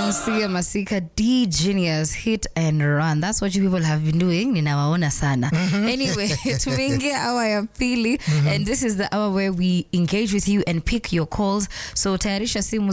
Sia Masika, D Genius, hit and run. That's what you people have been doing. Ninawaona sana. Anyway, tumeingia hour ya pili and this is the hour where we engage with you and pick your calls. So tayarisha simu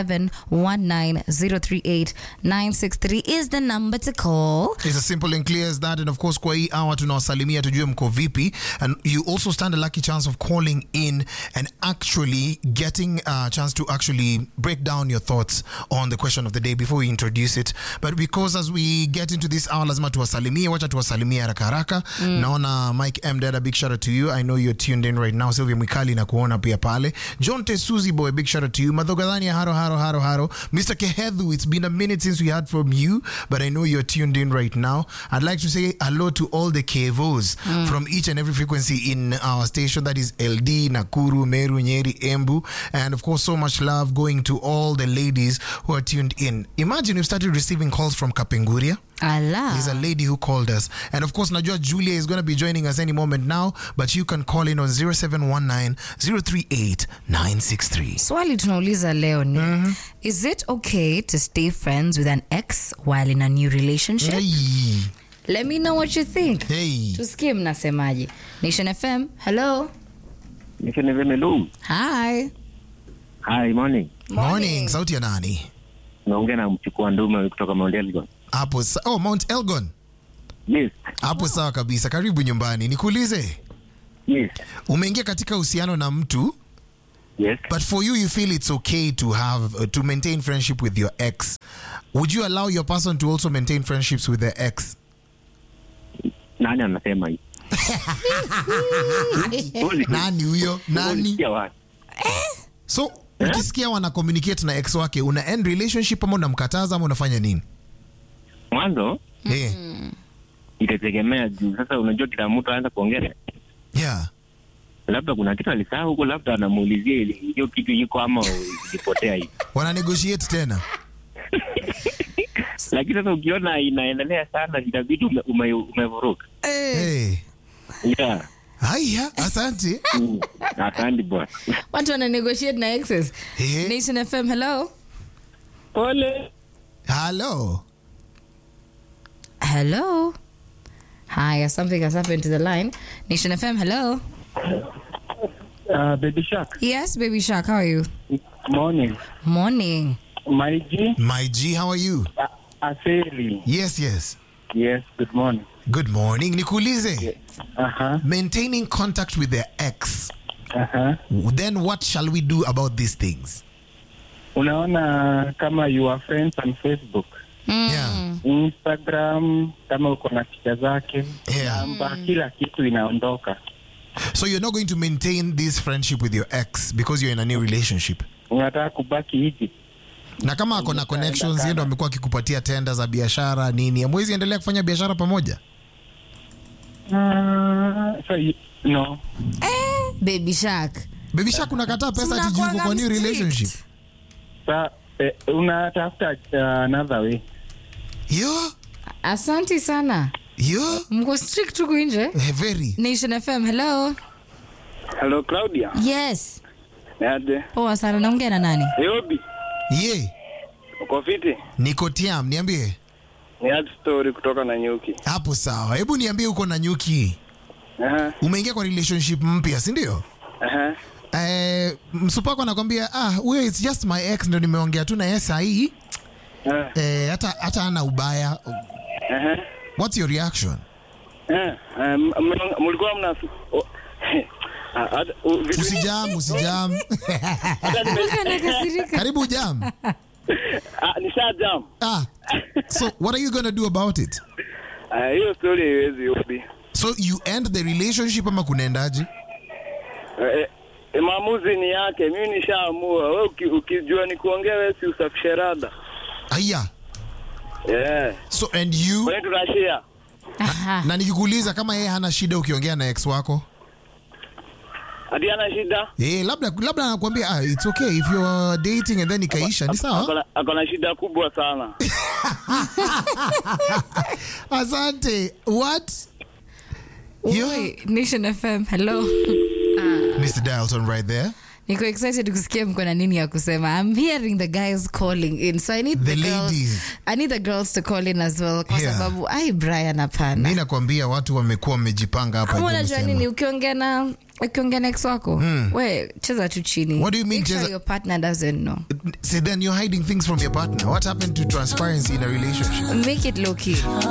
0719038963 is the number to call. It's as simple and clear as that. And of course, kwa hii hour tunawasalimia tujue mko vipi. And you also stand a lucky chance of calling in and actually getting a chance to actually break down your thoughts on the question of the day before we introduce it. But because as we get into this hour, lazima tuwasalimie, wacha tuwasalimie haraka haraka. Naona Mike M. Dada, big shout out to you. I know you're tuned in right now. Sylvia Mwikali na kuona pia pale. John Tesuzi boy, big shout out to you. Madhogadhani haro haro haro haro. Mr. Kehedhu, it's been a minute since we heard from you, but I know you're tuned in right now. I'd like to say hello to all the Kevos from each and every frequency in our station. That is LD, Nakuru, Meru, Nyeri, Embu. And of course, so much love going to all the ladies who are tuned in. Imagine we've started receiving calls from Kapenguria. Allah. There's a lady who called us. And of course, Najua Julia is going to be joining us any moment now, but you can call in on 0719 038 963. Swali tunauliza leo ni is it okay to stay friends with an ex while in a new relationship? Hey, Let me know what you think. hey. Tusikie mnasemaje. Nation FM, hello. Nation FM, hello. Hi. Hi, morning. Morning. Sauti ya nani? Naongea na mchukua ndume kutoka Mount Elgon. Hapo sa- oh, Mount Elgon. Yes, Hapo sawa kabisa. Karibu nyumbani. Nikuulize, yes, umeingia katika uhusiano na mtu yes. but for you you feel it's okay to have uh, to maintain friendship with your ex. Would you allow your person to also maintain friendships with their ex? Nani anasema hii? Huwezi- Nani huyo? Nani? Ulisikia wapi? So ukisikia wana communicate na ex wake, una end relationship ama unamkataza ama unafanya nini? Mwanzo Eh, itategemea juu sasa, unajua kila mtu anaanza kuongea, yeah. labda kuna kitu alisahau huko, labda anamuulizia ili hiyo kitu iko ama ilipotea hivi. Wana negotiate tena. Lakini sasa ukiona inaendelea sana, itabidi ume- ume- umevuruka. Hey. Yeah. Haya, asante. Mm. Asante bwana. Watu wana negotiate na exes. Eh. Nation FM, hello. Pole. Hello. Hello. Hi, something has happened to the line. Nation FM, hello. Uh, Baby Shark, Yes, baby shark, how are you? morning. Morning. My G, My G, how are you? uh, Aseli. Yes, yes. Yes, good morning. Good morning. Nikuulize, Uh-huh, maintaining contact with their ex. uh-huh. Then what shall we do about these things? Unaona kama you are friends on Facebook, Yeah. Instagram, kama uko na picha zake, Yeah. namba, kila kitu inaondoka. So you're not going to maintain this friendship with your ex because you're in a new relationship. Unataka kubaki hivi. Na kama ako na connections, yeye ndo amekuwa akikupatia tenda za biashara nini, amwezi endelea kufanya biashara pamoja? Uh, so you, no. Eh, baby shark. Baby Shark unakataa pesa ati juu uko Tunakuanga kwa new strict. relationship. Sa, eh, unatafuta uh, another way. Yo, Asante sana. yo, Mko strict huku nje. eh, very. Nation FM, hello. Hello Claudia. Yes. Niaje? Poa sana, naongea na nani? Yobi, Ye, uko fiti? niko tiam, niambie. Niaje story kutoka na nyuki. Hapo sawa. Hebu niambie uko na nyuki. Aha. Umeingia kwa relationship mpya, si ndio? Aha. Eh, msupako anakwambia ah, huyo it's just my ex ndo nimeongea tu na yeye sahi. Ah. Eh, hata hata ana ubaya. Aha. What's your reaction? Eh, um, mna- mlikuwa mna oh, ah, hata- u- vitu- Usijam, usijam. hata nime- Anakasirika. Karibu jam. ah, nisha jam. Ah. So what are you going to do about it? Ah, hiyo story haiwezi Yobi. So you end the relationship ama kunaendaje? Eh, eh, maamuzi ni yake, mimi nishaamua. Wewe uki- ukijua ni kuongea wewe si usafishe rada. Aya. Eh, So and you kwani tunashare? Aha. na nikikuuliza kama yeye hana shida ukiongea na ex wako? Hadi ana shida? Eh, labda labda anakuambia ah, it's okay if you're dating and then ikaisha ni sawa. Akona- Akona shida kubwa sana. Asante. What? Yo, Oi, Nation FM, hello. Mr. Dalton right there. niko excited kusikia mko na nini ya kusema i'm hearing the guys calling in so i need The the, girls, ladies. i need the girls to call in as well kwa Yeah. sababu ai brian hapana mi nakwambia watu wamekuwa wamejipanga hapa ama hivyo unajua wamesema. nini ukiongea na ukiongea na ex wako we cheza tu chini What do you mean Make sure cheza- your partner doesn't know See, then you're hiding things from your partner. What happened to transparency in a relationship? make it low key